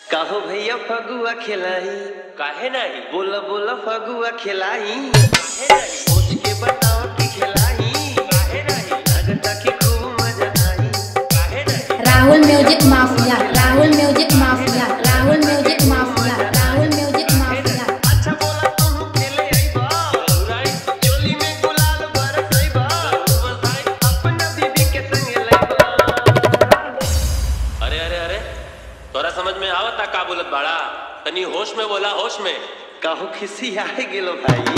काहो भैया फगुआ खिलाई काहे नाही बोला बोला फगुआ खिलाई काहे नाही सोच के बताओ कि खिलाई काहे नाही लगता कि खूब मजा आई काहे नाही Rahul music mafia Rahul music mafia Rahul music mafia Rahul music mafia अच्छा बोला तू खेले आईबा राई चोली में गुलाल बरसैबा बधाई अपना बीबी के संग लैबा अरे अरे अरे तोरा समझ में आवता का बोलत बाड़ा तनी होश में बोला होश में काहो खिसी आए गेलो भाई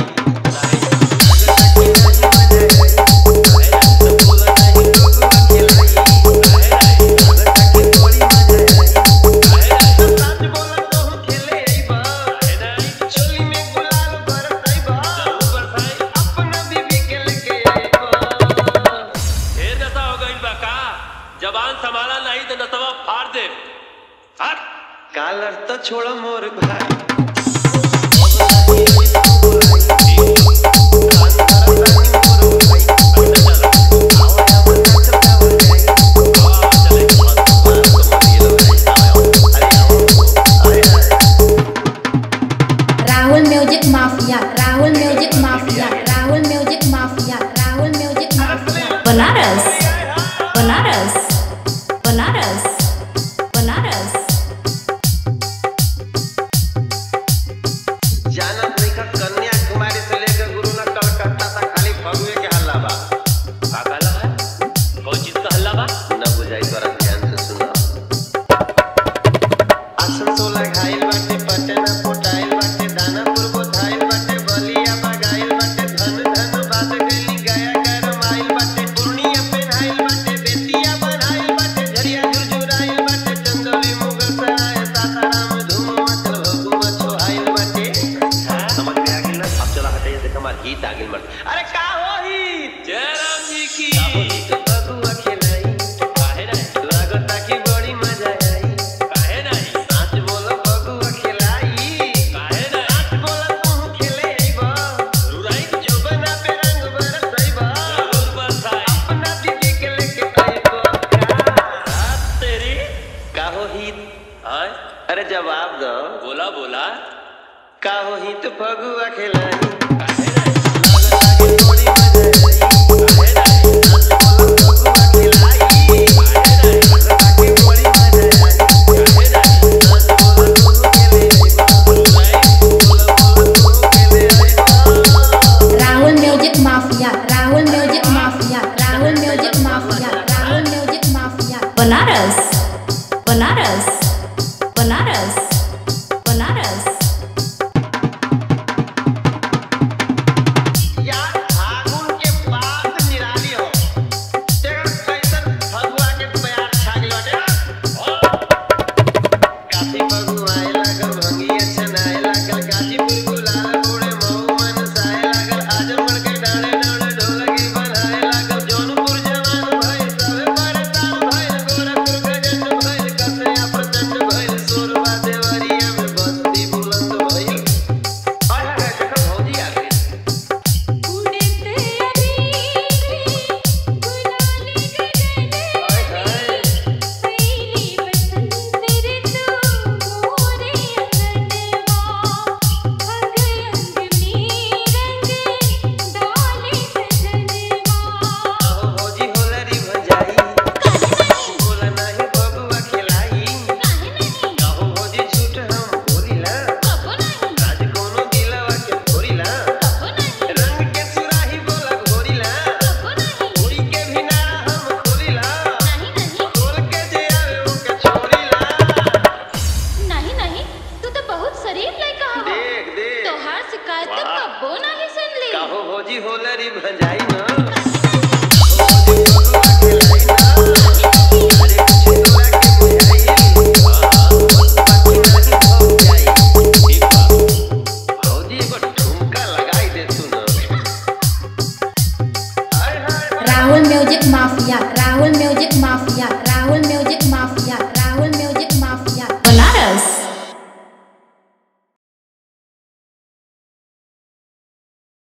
ढेर नशा हो गइल बा का जबान संभाला नहीं तो नसवा फाड़ दे हट कालर तो छोड़ मोर भाई Rahul music mafia Rahul music mafia Rahul music mafia Rahul music mafia Banaras Banaras Banaras Banaras जाना देखा कन्याकुमारी से लेकर गुरुना कलकत्ता तक खाली फगुए के हल्ला बा का कहला है कौन चीज का हल्ला बा न बुझाई तोरा ध्यान से सुनो आसनसोला घायल बाटे पटना पोटाइल बाटे दानापुर बोधाइल बाटे बलिया बगाइल बाटे धन धन बात गली गया गरमाइल बाटे पूर्णिया पेन्हाइल बाटे बेतिया बनाइल बाटे झरिया झुरझुराइल बाटे चंदौली मुगल सराय सासाराम धूम मचल भगुआ छोहाइल बाटे समझ में आ गेल ना अब चला हटाइए देख हमार गीत आ गेल मर्द अरे का हो ही जय राम जी की बबुआ खेलाई काहे नहीं लागता कि बड़ी मजा आई काहे नहीं नाच बोलो बबुआ खिलाई काहे नहीं नाच बोलो तू खेले आइबा रुराई जुबना पे रंग बरसैबा जरूर बधाई अपना दीदी के लेके आइबा का तेरी काहो ही हाँ अरे जवाब दो बोला बोला काहो ही तो बबुआ खिलाई काहे नहीं लागता कि बड़ी मजा आई काहे नहीं नाच बोलो बबुआ खिलाई काहे नहीं लागता कि बड़ी मजा आई काहे नहीं नाच बोलो तू खेले आइबा रुराई बोलो बोलो तू खेले आइबा Rahul music mafia Rahul music mafia Rahul music mafia Rahul music mafia Banaras Banaras Banaras Banaras यार फागुन के बाद निराली हो तेरा कैसन फगुआ के प्यार छा गेल बाटे काफी फगुआ आए लागल भंगिया छनाए लागल गाजीपुर गुलाल गोड़े मऊ मन साए लागल आजमगढ़ के डाले डाले ढोलकी बनाए लागल जौनपुर जवान भइल सबे परेशान भइल गोरखपुर गजंड भइल कसया प्रचंड भइल सोरबा देवरिया में बस्ती बुलंद भइल आय हाय देखो भौजी आ गई हाय हाय काहो भौजी होलरी भंजाई बोला नाही बबुआ खिलाई काहो भौजी झूठ हम बोलिला आज कोनो दिलवा के फोरिला रंग के सुराही बोला घोरिला उड़ी के भिनारा हम खोलिला खोल के जे आवे ओके छोड़िला नहीं नहीं तू तो बहुत शरीफ लड़का हवा देख देख तोहार शिकायत तो वाह। कब्बो नहीं सुन ली काहो भौजी होलरी भंजाई ना भौजी बबुआ खिलाई ना अरे कुछ तोरा के बुझाई बाकी नहीं हो जाई ठीक बा भौजी एगो ठुमका लगाई दे तू ना हाय हाय Rahul music mafia Rahul music mafia Rahul